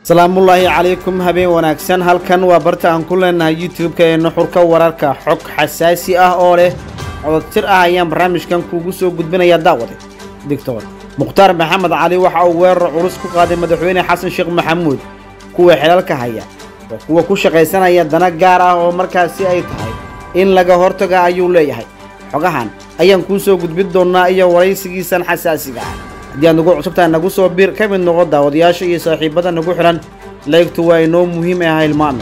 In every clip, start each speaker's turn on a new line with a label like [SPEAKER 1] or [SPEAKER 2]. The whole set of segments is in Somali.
[SPEAKER 1] salaamullaahi calaykum habeen wanaagsan halkan waa barta aan ku leenahay youtube-ka ee nuxurka wararka xog xasaasi ah oo leh cododtir ah ayaan barnaamijkan kuugu soo gudbinayaa daawade digtor mukhtaar maxamed cali waxa uu weerar culus ku qaaday madaxweyne xasan sheekh maxamuud kuwa xelalka haya oo kuwa ku shaqaysanaya dana gaar ah oo markaasi ay tahay in laga hortaga ayuu leeyahay xogahan ayaan kuu soo gudbin doonnaa iyo waraysigiisan xasaasiga ah haddii aad nagu cusubtahay nagu soo biir ka mid noqo daawadayaasha iyo saaxiibada nagu xidhan laygtu waa inoo muhiim ah hilmaami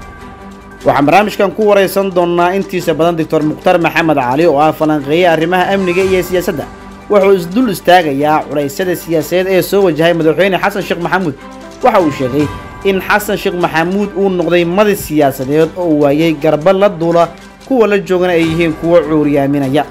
[SPEAKER 1] waxaan barnaamijkan ku waraysan doonnaa intiisa badan doctor mukhtaar maxamed cali oo ah falanqeeye arrimaha amniga iyo siyaasadda wuxuu isdul istaagayaa culaysyada siyaasadeed ee soo wajahay madaxweyne xasan sheekh maxamuud waxa uu sheegay in xasan sheekh maxamuud uu noqday madi siyaasadeed oo uu waayey garba la duula kuwa la joogana ay yihiin kuwo cuuriyaaminaya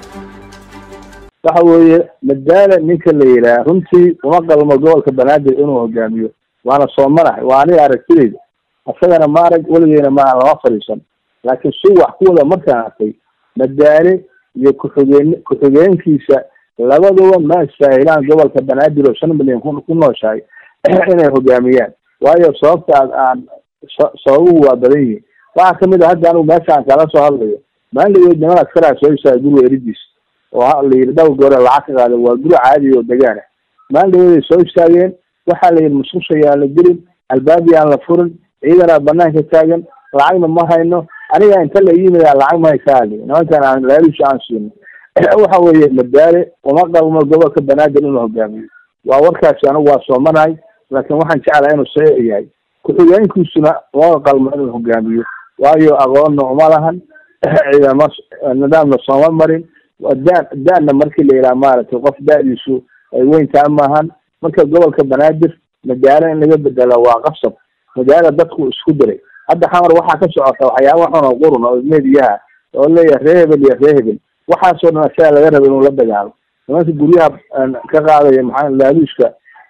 [SPEAKER 2] waxa weeye madaala ninka la yidhaah runtii uma qalmo gobolka banaadir inuu hogaamiyo waana soo marax waa aniga aragtidayda asagana ma arag weligeyna ma lama fadhiisan laakiin si wax kuwada markaan arkay madaale iyo kuxugeen ku-xigeenkiisa labaduba ma istaahilaan gobolka banaadir oo shan milyan ku ku nooshahay inay hogaamiyaan waayo sababta aad aan sababuhu waa badan yihiin waxaa kamid a hadda anigu meesha aan kala soo hadlayo maalinlagood niman askaraa soo istaaga guriga eridiis oo la yidhi dhowr goore lacag ka qaada waa guri caadi oo degaan ah maalinlagood ay soo istaageen waxaa la yidhi musqusha yaan la gelin albaabi aan la furin ciidanaa banaanka taagan lacagna ma hayno aniga inta la yimid lacag ma haysaali nimankan aan laalusha aan siino waxa weeye madaale uma qalmo gobolka banaadir inuu hogaamiyo waa warkaasi anigu waa soomanahay laakiin waxaan jeclaha inuu saxiix yahay ku-xigeenkiisuna uma qalmo inuu hogaamiyo waayo aqoonna uma lahan ciidamo nidaamna sooma marin da daana markii la yidhaha maaragtay qof da-diisu ay weyntaa maahan marka gobolka banaadir magaalo in laga bedelo waa qasab magaalo dadku isku diray hadda xamar waxaa ka socota waxyaaba xun oo qurun oo mediyaha oo leeyahay ree hebel iyo ree hebel waxaasoo dhan asaga laga raba inuu la dagaalo nimanka guryaha ka qaadaya maxaa laaluushka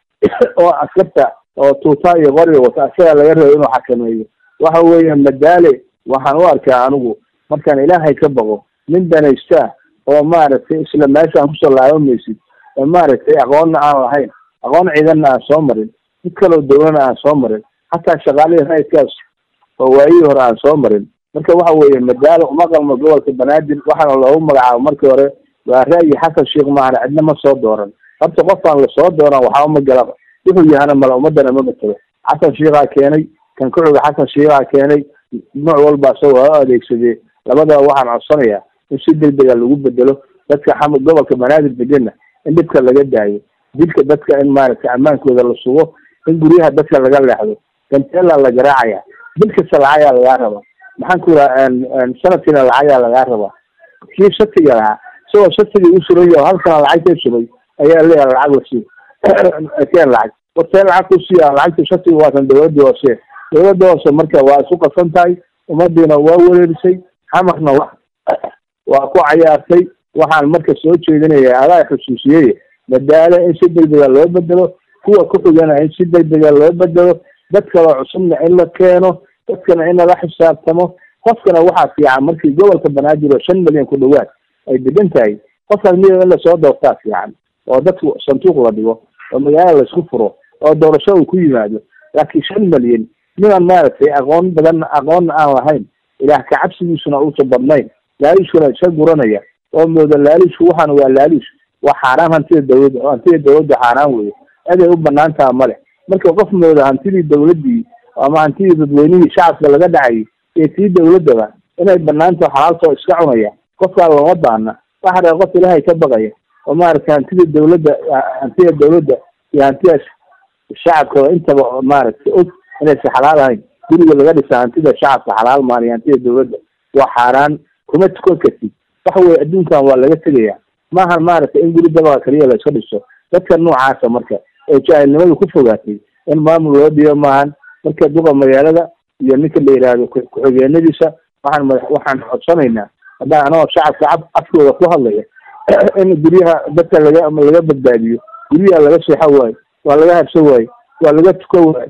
[SPEAKER 2] oo askarta oo tuuta iyo qoriga wata asaga laga raba inuu xakameeyo waxa weeye madaale waxaan u arkaa anigu markaan ilaahay ka baqo nin danaysta oo maaragtay isla meeshaan kusoo laabamaysid oo maaragtay aqoonna aan lahayn aqoon ciidanna aan soo marin mid kaloo dawlana aan soo marin hataa shaqaalihii raydkaas oo waayihii hore aan soo marin marka waxa weeye madaalo uma qalmo gobolka banaadir waxaana loogu magacaabo markii hore waa ra'yi xasan sheekh maahan cidna ma soo dooran horta qofaan lasoo dooran waxba ma galaba wuxuu yahana mala ummadana ma matalo xasan sheekhaa keenay kan kuxiga xasan sheekhaa keenay nooc walba isagoo ha adeegsadee labadaba waxaan codsanayaa in si degdega lagu bedelo dadka xam gobolka banaadir degana in dhibka laga daayo dilka dadka in maaragtay ammaankooda la sugo in guryaha dadka laga leexdo ganteela la garaacaya bil kasta lacagaa lagaa rabaa maxaan ku iraha sanadkiina lacagaa lagaa rabaa kii shatiga lahaa isagoo shatigii u suran yaho halkana lacag ka subay ayaa leeyahay lacag lasii keen lacag wartee lacag ku siiya lacagta shatiga waatan dawladda hoose dawladda hoose marka waa isu qasan tahay ummadiina waa wereerisay xamarna wa waa ku cayaartay waxaan marka soo jeedinaya adaa xusuusiyey madaalo in si degdega loo bedelo kuwa ku-xigana in si degdega loo bedelo dad kaloo cusubna in la keeno dadkana in lala xisaabtamo qofkana waxaa fiican markii gobolka banaadir oo shan milyan ku dhawaad ay degan tahay qofkaas miya in lasoo doortaa fiican oo dadku sanduuq la dhigo oo magaala laisku furo oo doorasho uu ku yimaado laakiin shan milyan ninaan maaragtay aqoon badan aqoonna aan lahayn ilaah kacabsigiisuna uusa badnayn laaluushkuna iska guranaya oo mooda laaluushku waxaana waa laaluush waa xaaraan hantida dawladda hantida dawladda xaaraan weye aday u banaantaha male marka qof mooda hantidii dawladdii ama hantidii dadweynihii shacabka laga dhacayay iyo tii dawladdaba inay banaantaho xalaaltoo iska cunaya qofkaa looma baana waxa dhaa qof ilaahay ka baqaya oo maaragtay hantida dawladda hantida dawladda iyo hantida shacabka intaba maaragtay og inaysa xalaal ahayn guriga laga dhisa hantida shacabka xalaal maan iyo hantida dawladda waa xaaraan kuma tukan kartid waxa weye adduunkan waa laga tegaya maahan maaragtay in guri dabaqa kaliya la iska dhiso dadka noocaasa marka oo jaahilnimadu ku fogaatay in maamul loo dhiyo maahan marka duqa magaalada iyo ninka la yidhaahdo ku-xigeenadiisa waxaan mada waxaan codsanaynaa haddaan anagoo shacabka af afkooda ku hadlaya in guryaha dadka laga laga badbaadiyo guryaha laga seexo waayo waa laga habsan waayo waa laga tukan waayo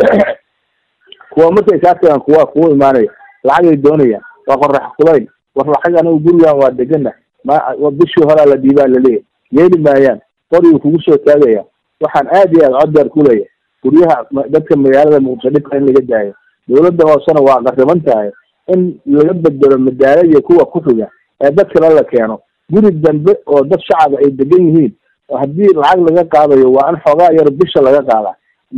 [SPEAKER 2] kuwa markay kaa tagaan kuwa kugu imaanaya lacagay doonayaan waa qorax kulayl war lacag anigu gurigan waa degana ma bishii horaa la dhiibaa laleeyahy yeeli maayaan qorigii kugu soo taagaya waxaan aad iyo aad cod dheer ku leeyahay guryaha dadka magaalada muqdisho dhibka in laga daayo dawladda hoosena waa qariban tahay in laga bedelo madaalo iyo kuwa ku xiga ee dad kale la keeno guri dambe oo dad shacaba ay degan yihiin haddii lacag laga qaadayo waa in xoogaa yar bisha laga qaadaa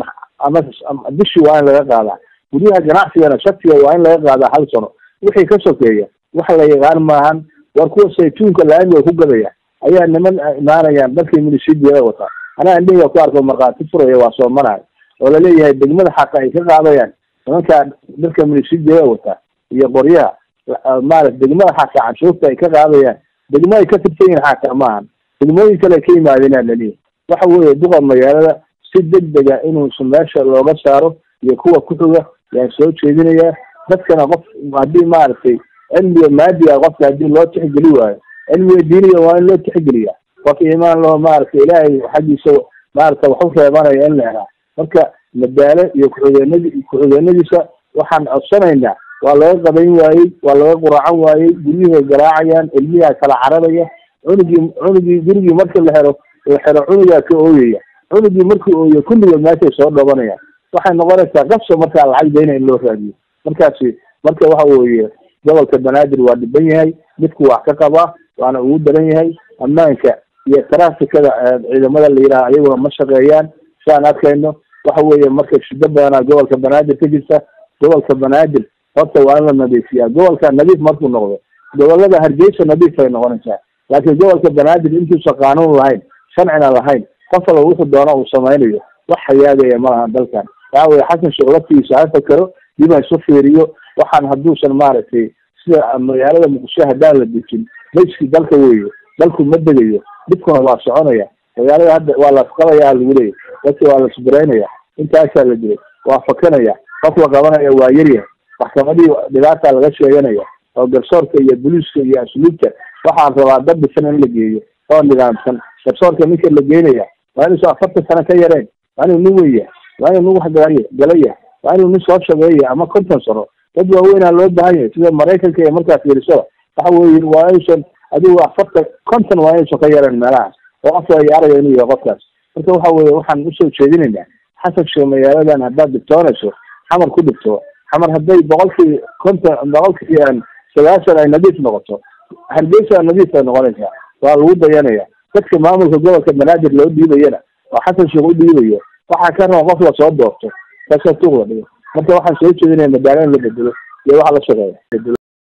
[SPEAKER 2] ama bishii waa in laga qaadaa guryaha ganacsigana shatiga waa in laga qaadaa hal sano wixii ka sokeeya wax la yaqaan maahan war kuwa saytuunka laamiga ku gadaya ayaa niman imaanayaan dalkii milishidiada wataa anaa indhihiga ku arko markhaati furaya waa soo marahay oo laleeyahay degmada xaqa ay ka qaadayaan nimankaa dalka milishidiada wataa iyo qoryaha maarata degmada xaqa canshuurta ay ka qaadayaan degmo ay ka tirsan yihin xaqa maahan degmooyin kale ka yimaadeenaa laleeyahay waxa weeye duqa magaalada si degdega inuusa meesha looga saaro iyo kuwa ku xiga yaan soo jeedinayaa dadkana qof haddii maaragtay cilmiga maadiga qofka haddii loo tixgeli waayo cilmiga diiniga waa in loo tixgeliya qof imaan loo maaragtay ilaahay xaggiisa maarata wax u reebanaya in la helaa marka madaalo iyo ku-xigeenadi ku-xigeenadiisa waxaan codsanaynaa waa laga qabayn waayey waa laga quracan waayey guryihiay garaacayaan ilmiyaa kala cararaya cunugii cunugii gurigii marka la helo la xero cunugaa ka ooyaya cunugii markii ooyo kulligood meeshay soo dhabanayaan waxay noqonaysaa qabso markaa lacag dayna in loo raadiyo markaasi marka waxa weeye gobolka banaadir waa dhiban yahay midku wax ka qabaa waana ugu daran yahay ammaanka iyo traafikada ciidamada la yidhaha ayaguna ma shaqeeyaan siaan arkayno waxa weeye marka shido badanaa gobolka banaadir ka jirta gobolka banaadir horta waa in la nadiifiyaa gobolka nadiif markuu noqdo gobolada hargeysa nadiif ay noqonaysaa laakiin gobolka banaadir intuusan qaanuun lahayn sharcina lahayn qof alla wuxuu doona uu samaynayo wax hayaagaya ma lahan dalkan waxa weye xasan sheekh laftigiisa ha fakero dib ha isu fiiriyo waxaan hadduusan maaragtay sida magaalada muqdisho haddaan la dejin mayskii dalka weeye dalku ma degayo dhibkuna waa soconaya magaalada hadda waa lasqabaya lagu leeyahy dadka waa lasbiraynaya intaasaa la dilay waa fakanaya qof la qabanaya waa yaryahay maxkamadii dhibaata laga sheeganaya oo garsoorka iyo boliiska iyo asluubta waxaan rabaa dad dhisan in la geeyo oo nidaamsan garsoorka ninka la geenaya waa inuusan afartan sano ka yareen waa inuu nin weyn yahay waa inuu nin wax galaya galaya waa inuu nin soo shageeya ama konton sano dad waaweynaa loo baahan yahay sida maraykanka iyo markaa fiiriso waxa weye waa inuusan adigu afartan konton waa inuusan ka yareen meelahaas oo qof la yaarayo inuu yahay qofkaas marka waxa weye waxaan usoo jeedinaynaa xasan sheekh magaaladan haddaad dhibtoonayso xamar ku dhibto xamar hadday boqolkii konton boqolkii sagaashan ay nadiif noqoto hargeysa nadiif ay noqonaysaa waa lagu dayanaya dadka maamulka gobolka banaadir loo dhiibayana oo xasan sheekh u dhiibayo waxaa ka raba qof lasoo doorto kaasoo tuuqla dhigo marka waxaan soo jeedinaya madaalo in la bedelo iyo waxa la shaqeeya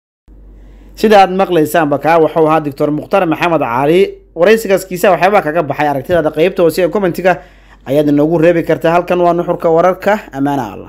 [SPEAKER 1] sida aad maqlaysaanba kaa wuxuu ahaa doctor mukhtar maxamed cali waraysigaas kiisa waxyaabaa kaga baxay aragtidaada qeybta hoose ee commentiga ayaad inoogu reebi kartaa halkan waa nuxurka wararka amaana allah